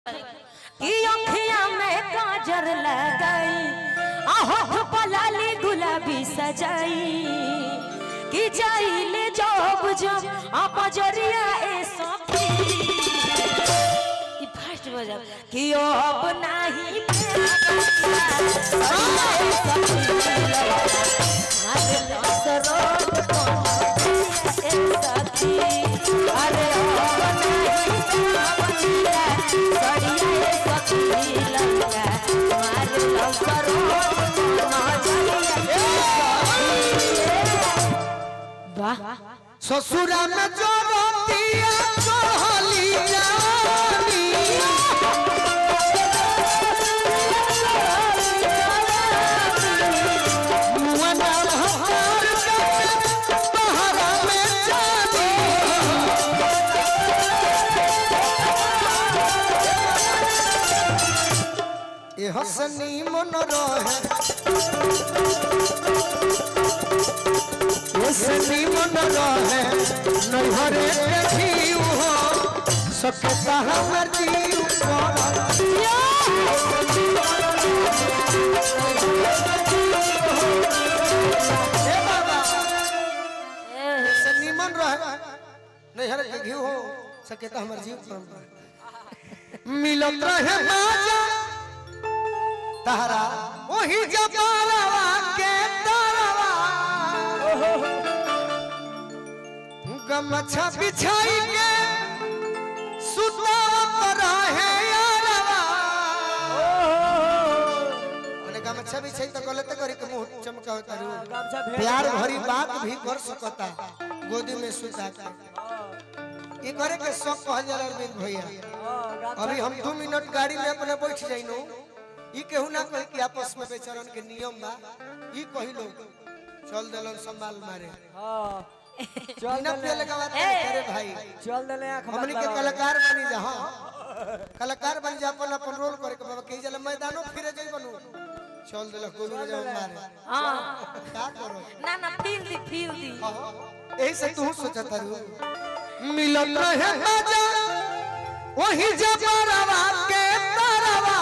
कि अखिया में काजर लगाई आ होठ पलाली गुलाबी सजाई कि जाइले जब जब आ बजरिया ए सखी ई फर्स्ट बजा कि अब नाही अरे अब वाह ससुरा में जो रोतिया चढ़ली जानी मुअना हमार के बहरा में जानी ए हसनी मन रहे हसनी मन रहे नैहरे के जीव हो सकता हमर जीव पर ए बाबा हसनी मन रहे नैहरे के घी हो सकता हमर जीव पर मिलत रहे माजा तहरा वही जबारवा के तरवा गमछा बिछाई के सुतावत रहे यारवा ओने गमछा बिछाई तो गलत करी के मुंह चमकावत रू प्यार भरी बात भी कर सकता गोदी में सुता के ये करे के सब कहल जाला अरविंद भैया अभी हम दो मिनट गाड़ी में अपने बैठ जाइनो ई केहू ना कहे कि आपस में बेचरन के नियम बा ई कही लोग चल देलन संभाल मारे बिना पिए लगा बात करे अरे भाई चल दले आंख हमनी के कलाकार बनी जा हां कलाकार बन जा अपन अपन रोल करे के बाबा कही जला मैदानो फिरे जाई बनू चल देला गोलू रे जाओ मारे हाँ का करो ना ना फील दी फील दी यही से तू सोचत रू मिलत रहे मजा वही जबरवा के तरवा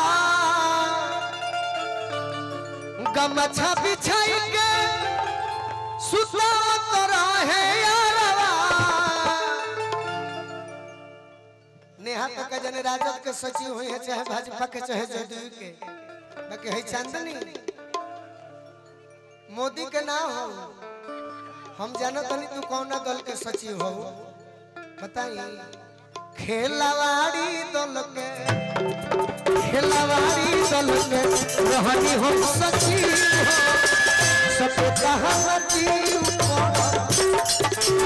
गमछा बिछाई के सुतावत रहे यारवा नेहा तक जने राजद के सचिव हुई है चाहे भाजपा के चाहे जदयू के बाकी है चांदनी मोदी के ना हो हम जानो तनी तू कौन दल के सचिव हो बताई खेलवाड़ी दल के खेलवाड़ी दल के रहनी हो सचिव हो सपता हमर जीव पर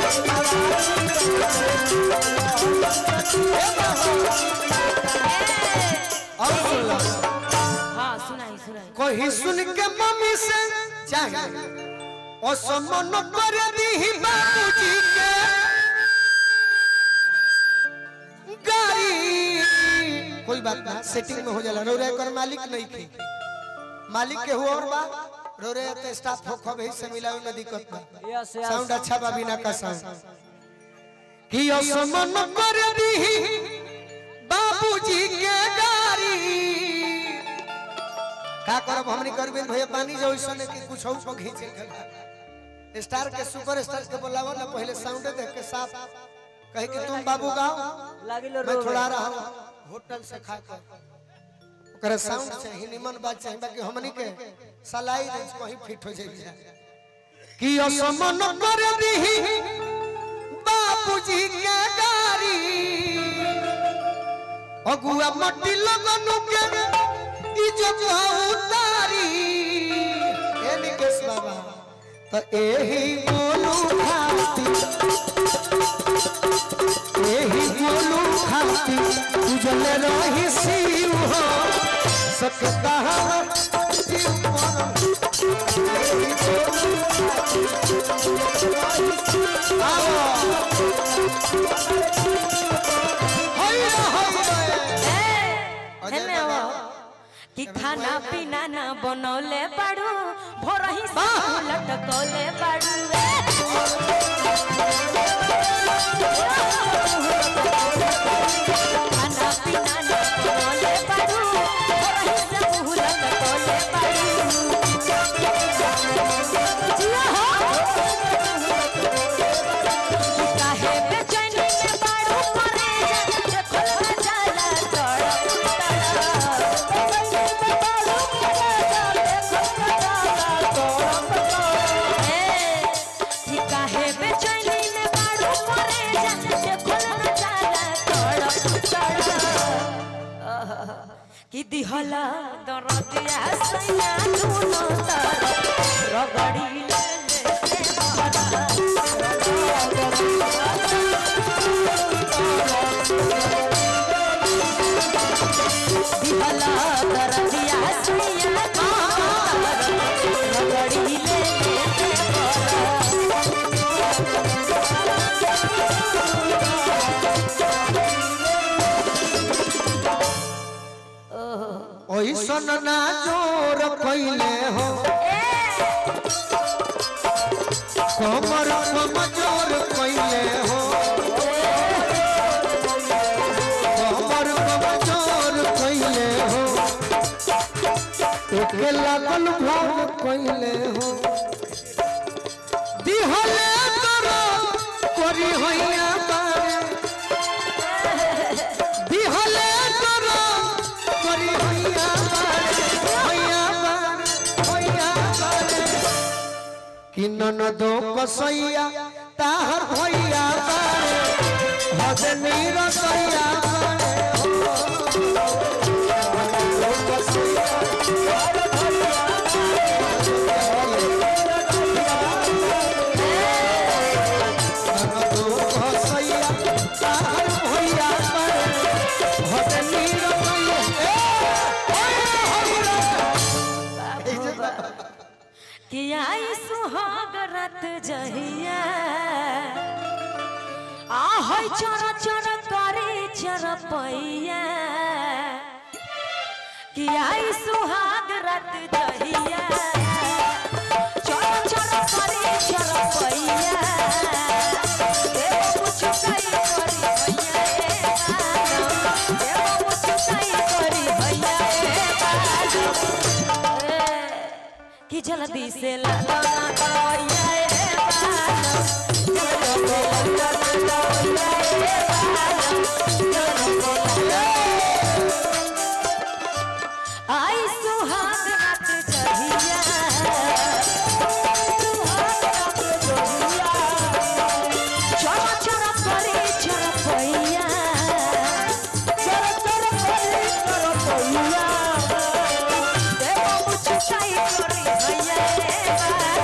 अब सुन लो हाँ सुनाई सुनाई कहीं सुन के मम्मी से चाहे ओ समन कर दी बाबूजी के गाड़ी कोई बात ना सेटिंग में हो जाला रोरे कर मालिक नहीं थी मालिक के हुआ और बा रोरे तो स्टाफ हो खब से मिलावे में दिक्कत बा यस यस साउंड अच्छा बा बिना का साउंड कि ओ समन कर दी बाबूजी के गाड़ी का करब हमनी करबे भैया पानी जो ऐसा कि कुछ और को खींचे के स्टार के सुपर स्टार के बोलावा ना पहले साउंड देख के साफ कहे कि तुम बाबू गाओ लागिलो मैं रो थोड़ा रहा हूं होटल से खा कर ओकरा साउंड चाहिए निमन बात चाहिए बाकी हमनी के सलाई रेंज कहीं फिट हो जाए कि असमन कर दी बाबूजी के गाड़ी अगुआ मट्टी लगनु के इज्जत उतारी ए निकेश बाबा तो एही बोलू खाती एही बोलू खाती उजल रही शिव हो सकता है जीव पर एही बोलू खाती आओ हैया हैया हेने वो कि खाना पीना ना बनौले बाड़ू भोरही से लटकौले बाड़ू रे खाना पीना ना बनौले कि दिहला दरदिया सैया दुनो तर रगड़ी ले ले के बहरा दिहला दरदिया सैया दुनो तर रगड़ी ले ले के बहरा ओइसन ना जोर कइले हो कमर कमजोर कइले हो कमर कमजोर कइले हो एके लागल भाव कइले हो दिहले तोरा करी होइया बारे दिहले तोरा करी होइया बारे होइया बारे होइया बारे कि ननदो कसैया ताहर भैया बारे हजनी रसैया बारे हो। ननदो कसैया ताहर भैया ननदो कसैया ताहर भैया बारे हजनी रसैया ए, होइया, होइया। कि आई सुहाग रात जहिया आहै चर चर करे चरपैया कि आई सुहाग रात जहिया चर चर करे चरपैया देव कुछ कई करी भैया ए बालो देव कुछ कई करी भैया ए बालो ए, कि जल्दी से लगा दौड़िया ए बालो जल्दी से लगा दौड़िया ए बालो जल्दी से लगा आई सुहाग रात जहिया सुहाग रात जहिया चरा चरा करे चरपैया चरा चरा करे चरपैया देव मुचकाई करी भैया ए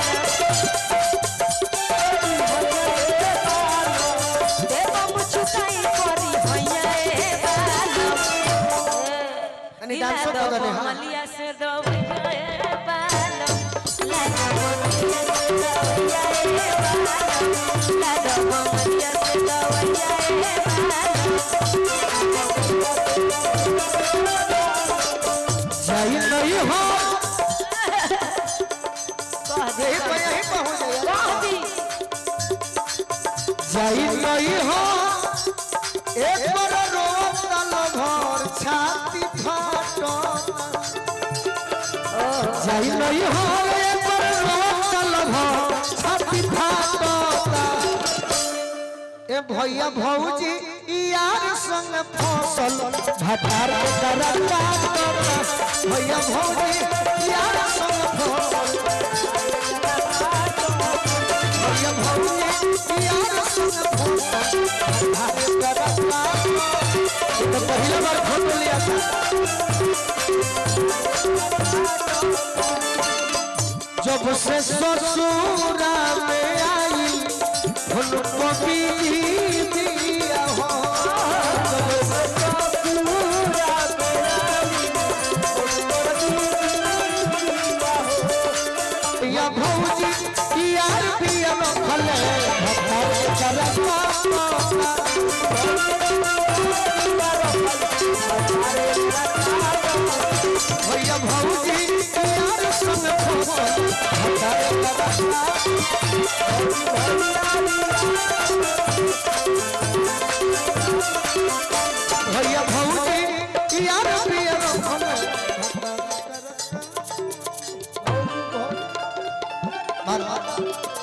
बालो देव मुचकाई करी भैया ए बालो अनि डांसो कर दने, हाँ। मलिया से दो भैया ए बालो लाडो मलिया से दो भैया ए बालो लाडो मलिया से दो भैया ए जाई नहीं हो बालो यही पे यही पे हो जाएगा दी जाई नहीं हो एक बार रोतल भर छाती फाटो जाई नहीं हो एक बार रोतल भर छाती फाटो ए भैया भौजी ई यार संग फसल भटार के करता भैया भौजी ई यार संग फसल भैया भौजी ई यार संग फसल भटार के करता ये तो पहली बार फोटो लिया था जब से ससुरा में आई उनको भी दिया हो जब से ससुरा में आई या भौजी यार भी रखले भगवान भैया भौजी यार संग फसल भगवान भैया भौजी यार भी रखले मार मार